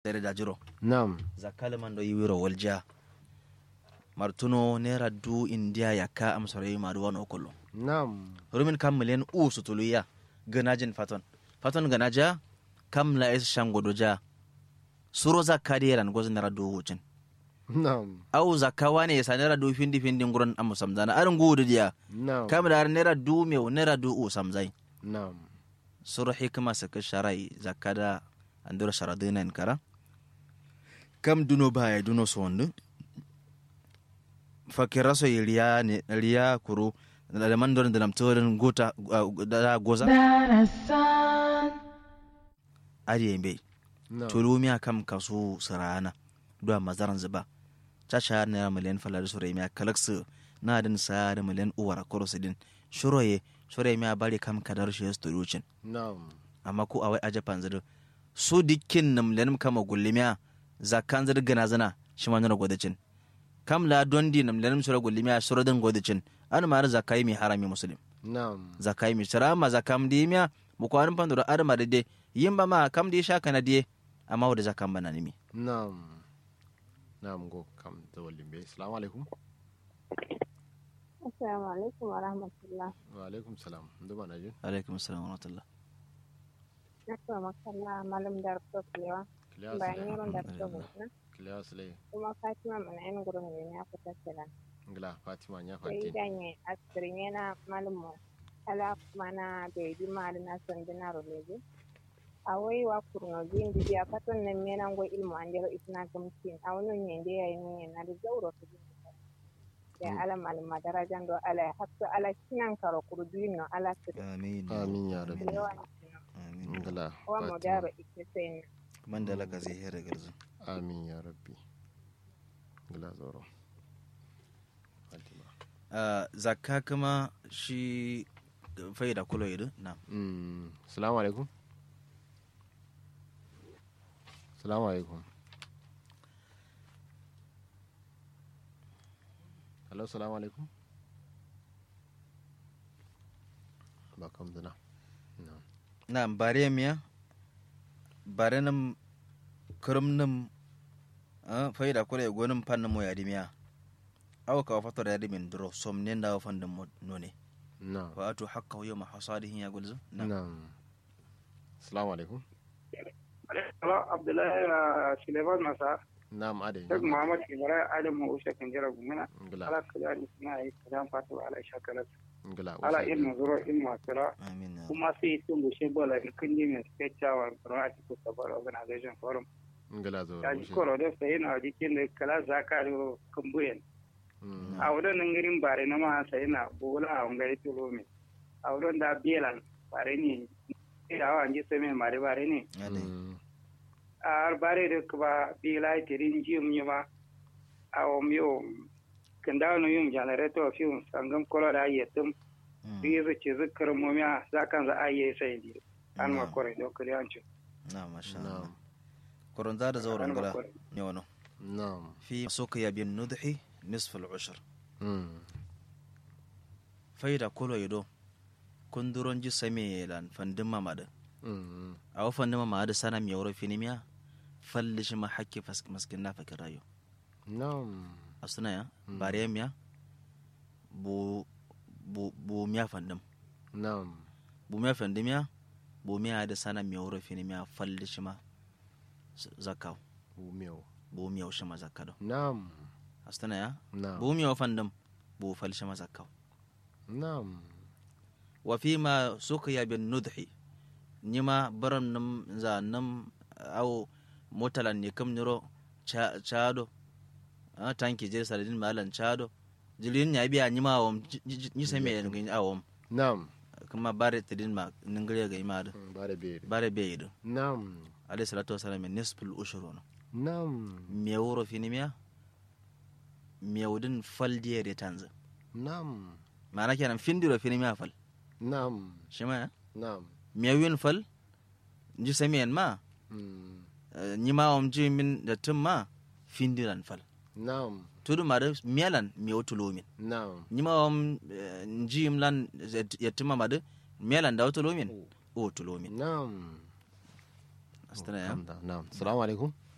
dere da jiro Naam. zakale man do yiwiro wolja martuno nera du india yakka am sore maru wano kullu Naam. rumin kam milen u sutuluya ganajin faton faton ganaja kam la es shangodo ja suro zakka de ran gozin nera du wucin Naam. au zakka wane ya sanera du findi findi nguron am samzana arin gudu dia Naam. kam da nera du meu nera du u samzai Naam. suru hikima saka sharai zakada andura sharadina in kara kam duno baya duno sondu fakira so riya ne riya kuru da man don da namtorin gota da goza ari yembe Naam. tulumiya kam kaso sarana do mazaran zuba chacha ne miliyan falari sore miya kalaksu na din sa da miliyan uwara korosidin shuroye sore miya bari kam kadar shi sturucin Naam. amma ko awai aja panzir su dikkin nam lenim kama gullimiya zakkan zir gana zana shi ma nuna godacin kam la dondi nam lenim sura gullimiya sura din godacin an ma zakai mi harami muslim Naam. zakai mi sura ma zakam di miya mu ko an pandura adama de de yimba ma kam di sha kana die amma wada zakam bana nimi Naam. Naam go kam da walimbe. Assalamu alaikum. Assalamu alaikum wa rahmatullah. Wa alaikum salam. Ndu bana jin. alaikum assalam wa rahmatullah Na kuma makalla malam da rufofewa Kilas bayan le. yaron da rufofewa Kilas le. kuma Fatima mana yin gurin ne ya fita sila. Ngla Fatima nya Sai fati. ganye asirin yana malamu ala mana da yi ma da na san dina roleje. A wai wa kurno bin da ya fatan nan mena go ilmu an jero isna gamtin a wani ne da yayi ne na da zauro ta bin ya ala malama darajan do ala hakto ala kinan karo kurduin no ala su amin Amin ya rabbi. da yawa amin Ngla wa mu Fatima. daro ita sai man da laka zai hera garzu Amin ya rabbi. Ngla zoro. Fatima. Ah, zakka kuma shi faida kulo idu na Mm. Assalamu alaikum. Assalamu alaikum. Hello, assalamu alaikum. Ba kam dana. No. na bare miya bare nam kurum nam ah, faida kula ya gonin fannin mo ya miya aw ka fatar ya min duro som ne da fannin mo none No. wa atu hakka yawma hasadihin ya gulzu na No. Assalamu alaikum. Hello, Abdullahi uh, Suleiman Masa, Na'am ade. Sheikh Muhammad Ibrahim Adam Usha Kanjira Gumina, Ngala. ala kajani suna yi kajan fatu ala shakalat, Ngala. ala Usa- ilmu zuro ilmu asira, amin ya kuma sai sun bushe bola ikin ji mai spechawa a cikin sabar organization forum. Ngala zo. Ya ji Usha. koro da sai na jikin da kala zaka da kumbuyen. Mm. A wurin nan garin bare na ma sai na bola a wangare tulo mai. A wurin da belan bare ne, da hawa ji sai mai mare bare ne. ade Mm. ar bare de kba bila tirin jim nyuma aw myo kanda no yum generator fium sangam kolo da yetum Mm. bizu ci zikr mo mya zakan za aye sai di an ma Mm. kore do kali anchu na masha Allah Na'am. koron za da zauren an ma gala kore ne wano Na'am. fi suqiya bin nudhi nisf al ushr Mm. faida kulo ido kunduron ji same lan fandin mamada Mm. a wa fandin mamada sana mi yawro finimiya falli shi ma hakki fas- maskin na fakir rayo Na'am. asuna ya bare miya bu bu bu miya fandin Na'am. bu miya fandin miya bu miya da sana mi yawro finimiya falli shi ma z- zakaw Umeo. bu miya shi ma zakado Na'am. asuna ya Na'am. bu miya fandin bu falli shi ma zakaw Na'am. wa fi ma suqiya bin nudhi nima baram nam za nam au motalan ne kam niro cha- chado a tanki je saladin malan chado jilin ya biya nima awom ni sai me ngin awom Na'am. kuma bare tidin ma ningire ga imada Mm, Bare bere. bare be yido Na'am. alayhi salatu wasalam nisful ushurun Na'am. me wuro finimiya me wudin fal diere tanza Na'am. mana kenan findiro finimiya fal Na'am. shima ya Na'am. miyawin fal ji samiyan ma Mm. eh, ni ma om ji min da tun ma findiran fal Na'am. tudu ma da miyalan miyaw tulomin Na'am. ni ma om eh, ji lan ya tuma ma da miyalan da tulomin o tulomin Na'am. astana ya Alhamdulillah. Na'am. Assalamu alaikum.